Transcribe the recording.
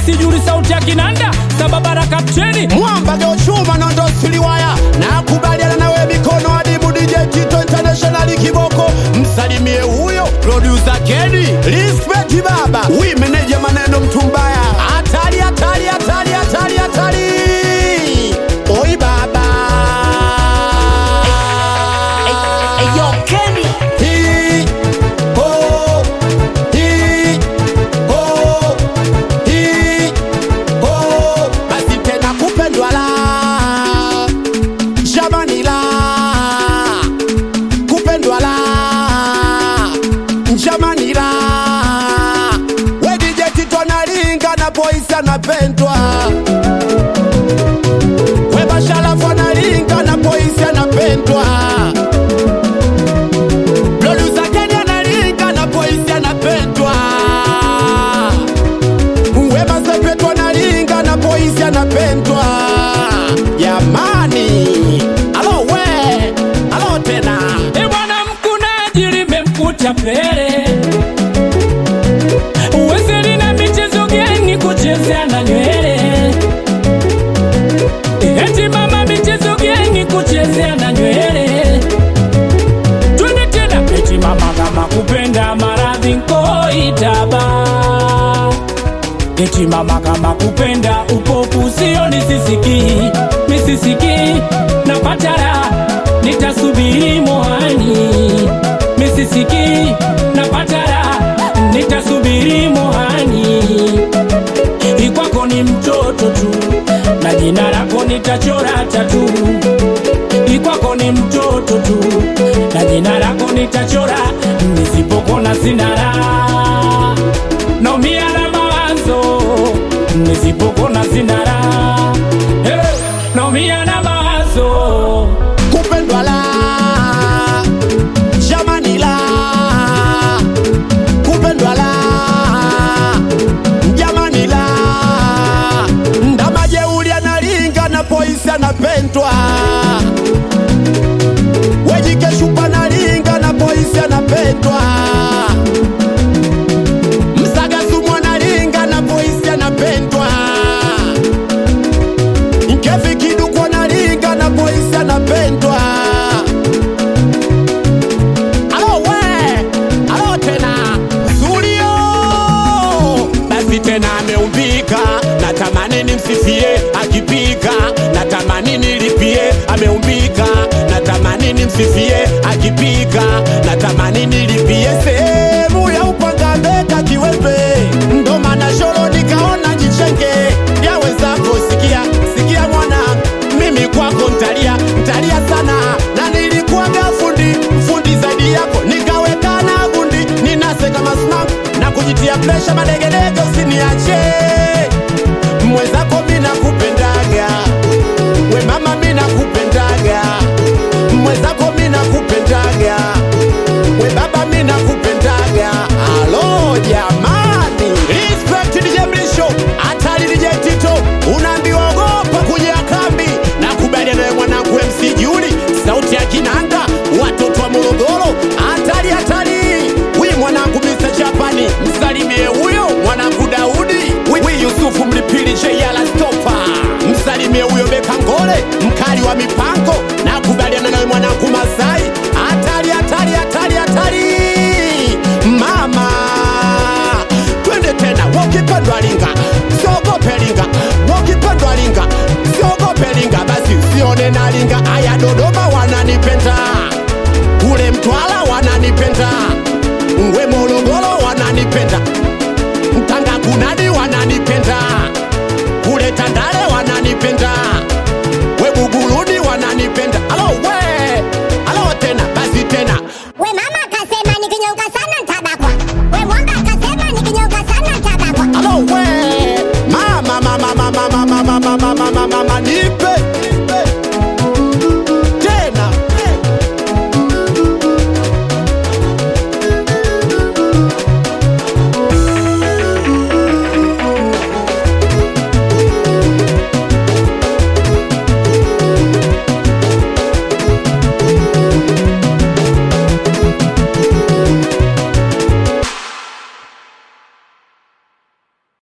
sijuri sauti ya kinanda sababara kapteni mwamba geochuma nondo siliwaya nakubaliana nawe mikono adimu DJ Tito International kiboko msalimie huyo producer Kenny respect baba wi meneja maneno mtumbaya hatari hatari hatari hatari hatari oi baba Eyo Kenny Hi, ho, hi, ho, hi, ho. basi tena kupendwa la jamani la kupendwa la jamani la wedije tito nalinga na boisi anapendwa webashalafu analinga na boisi anapendwa Producer Kenny analinga na boisi anapendwa Wema Sepetu analinga na boisi anapendwa Jamani Alo we Alo tena e bwana mkunaji limemkuta pele uwezeli na michezo gani kuchezea na nywele eti mama michezo gani kuchezea na nywele twende tena eti mama kama kupenda maradhi nkoitaba eti mama kama kupenda upofu sio nisisiki misisiki na patara nitasubiri mohani misisiki na patara nitasubiri mohani ikwako ni mtoto tu na jina lako nitachora tatu ikwako ni mtoto tu na jina lako nitachora nisipokona sinara naumia na mawazo nisipokona sinara hey, naumia na mawazo Kupendwa la Jamani la Kupendwa la Jamani la Ndamajeuli analinga na boisi anapendwa Wejikeshupa analinga na boisi anapendwa Msagasumu analinga na boisi anapendwa Nkefi kiduku analinga na boisi anapendwa Alo we Alo tena Zulio Basi tena ameumbika Natamani nimsifie akipika Natamani nilipie ameumbika Natamani nimsifie akipika Natamani nilipie sehemu ya upanga mbeka kiwembe Ndo maana sholo nikaona jichenge Yawezako sikia sikia mwana mimi kwako ntalia ntalia sana na nilikuwaga fundi fundi zaidi yako nikaweka na gundi ninase kama smack na kujitia presha